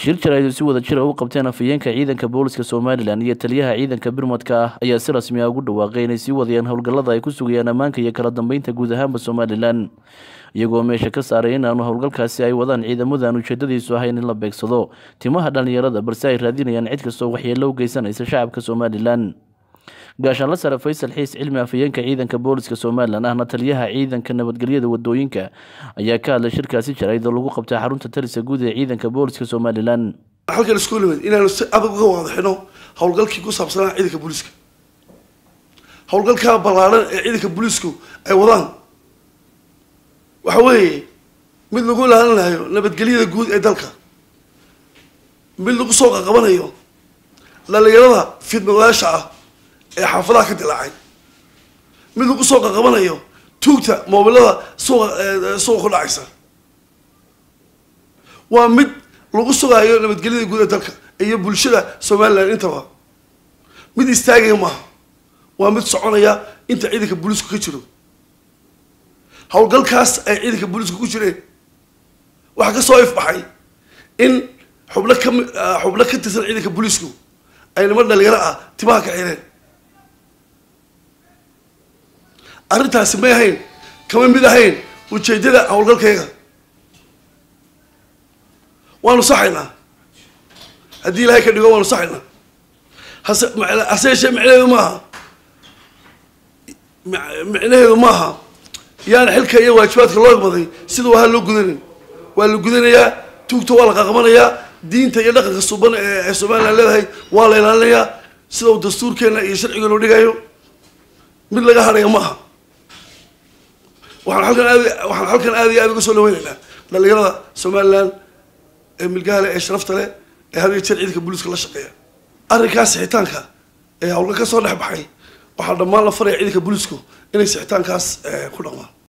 shir jaraa'id si wada jira u qabteen afhayeenka ciidanka booliska somalilan iyo taliyaha ciidanka birmadka ah ayaa si rasmi ah ugu dhawaaqay inay sii wadayaan howlgallada ay ku sugayaan ammaanka iyo kala dambeynta guud ahaanba somalilan iyagoo meesha ka saaray in aanu howlgalkaasi ay wadaan ciidamadu aan ujeedadiisu ahayn in la beegsado timaha dhallinyarada balse ay raadinayaan cid kastoo waxyeello u geysanaysa shacabka somalilan gaashaanla sare faysal xiis cilmi afhayeenka ciidanka booliska somalilan ahna taliyaha ciidanka nabadgelyada wadooyinka ayaa ka hadlay shirkaasi jarayd oo lagu qabtay xarunta talisa guud ee ciidanka booliska somalilan halkan isku nimid inaanu si adag uga waadaxino howlgalkii ku saabsanaa ciidanka booliiska howlgalkaa ballaaran ee ciidanka booliisku ay wadaan waxa weeye mid lagu ilaalinayo nabadgelyada guud ee dalka mid lagu soo qaqabanayo dhalinyarada fidnadayaasha ah ee xaafadaha ka dilaacay mid lagu soo qaqabanayo tuugta moobilada suuqa suuqa ku dhacaysa waa mid lagu sugaayo nabadgelyada guud ee dalka iyo bulshada somalilan intaba mid istaagaya maaha waa mid soconaya inta ciidanka booliisku ka jiro howlgalkaas ay ciidanka booliisku ku jireen waxaa kasoo ifbaxay in xubno kami xubno ka tirsan ciidanka booliisku ay niman dhalinyaro ah timaha ka xireen arrintaasi may ahayn kama mid ahayn ujeedada howlgalkayga waanu saxaynaa haddii ilaahay ka dhigo waanu saxaynaa hase hase yeeshee micnaheedu maaha micnaheedu maaha yaana xilka iyo waajibaadka loo igmaday siduu ahaa loo gudanin waa la gudanayaa tuugta waa la qaqabanayaa diinta iyo dhaqanka suban ee somalilan leedahay waa la ilaalinayaa sida uu dastuurkeena iyo sharcigeenu dhigayo mid laga hadhaya maaha waxaan halkan aad waxaan halkan aad iyo aad uga soo dhaweynaynaa dhalinyarada somalilan ee milgaha leh ee sharafta leh ee had iyo jeer ciidanka booliiska la shaqeeya arrinkaas sixitaanka ee hawlgal ka soo dhex baxay waxaa dhammaan la faraya ciidanka booliisku inay sixitaankaas ku dhaqmaan